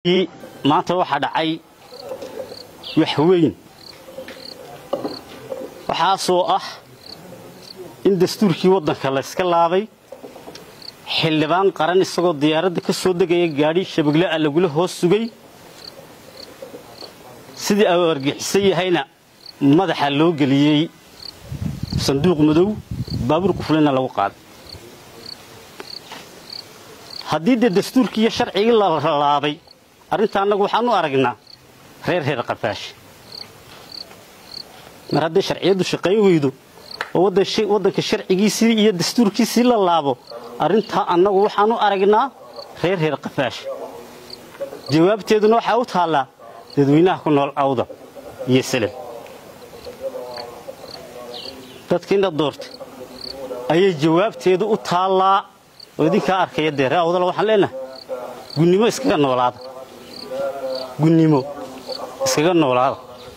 maanta waxaa dhacay wax weyn waxaasoo ah in dastuurkii waddanka layska laabay xildhibaan qaran isagoo diyaaradda ka soo degaya gaadhi shabegle a lagula hoos sugay sidii au argixisan yahayna madaxa loo geliyey sanduuq madow baabuur quflina lagu qaaday haddii dee dastuurkii iyo sharcigii la laabay arrinta annagu waxaan u aragnaa reer reer qafaash mar hadday sharciyaddu shaqayn weydo oo waddanka sharcigiisii iyo dastuurkiisii la laabo arrintaa annagu waxaan u aragnaa reer reer qafaash jawaabteeduna waxaa u taallaa dadweynaha ku nool awda iyo salem dadkiina doortay ayay jawaabteedu u taallaa oo idinkaa arkaya dee ree awdala waxaan leenahay gunnimo iskaga noolaada gunnimo iskaga noolaada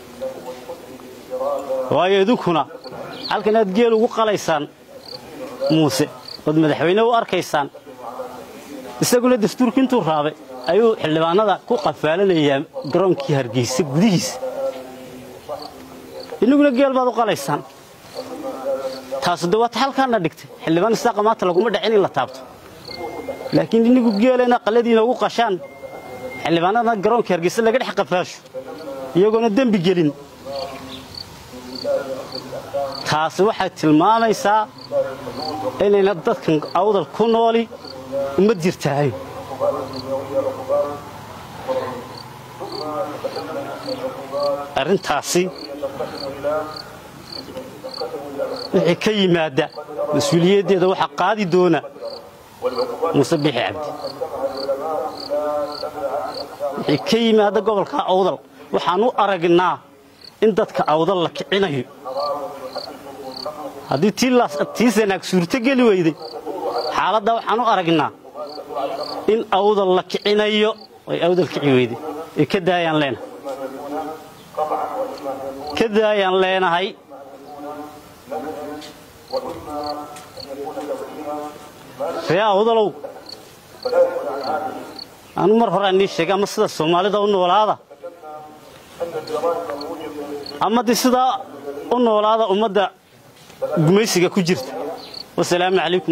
waayo idinkuna halkan aad geel ugu qalaysaan muuse ood madaxweyne u arkaysaan isaguna dastuurki intuu raabay ayuu xildhibaanada ku qafaalanayaa garoonkii hargeysa gudihiisa innaguna geel baad u qalaysaan taasu de waata halkaana dhigtay xildhibaan isaaqa maanta laguma dhacin in la taabto laakiin innigu geelena qalladiina ugu qashaan xildhibaanadana garoonka hargeysa laga dhex qafaasho iyagoona dembi gelin taasi waxay tilmaamaysaa inayna dadkan awdal ku nooli uma jirtahay arrintaasi wixii ka yimaadda mas-uuliyaddeeda waxaa qaadi doona muuse bixi cabdi wixii ka yimaadda gobolka awdal waxaan u aragnaa in dadka awdal la kicinayo haddii tii sanaag suurto geli weyday xaaladda waxaan u aragnaa in awdal la kicinayo ay awdal kici weyday ee ka daayaan leenahay ka daayaan leenahay ree awdalow anu mar horaa nii sheegay ama sida soomaalida u noolaada ama de sidaa u noolaada ummadda gumaysiga ku jirta wasalaamu calaykum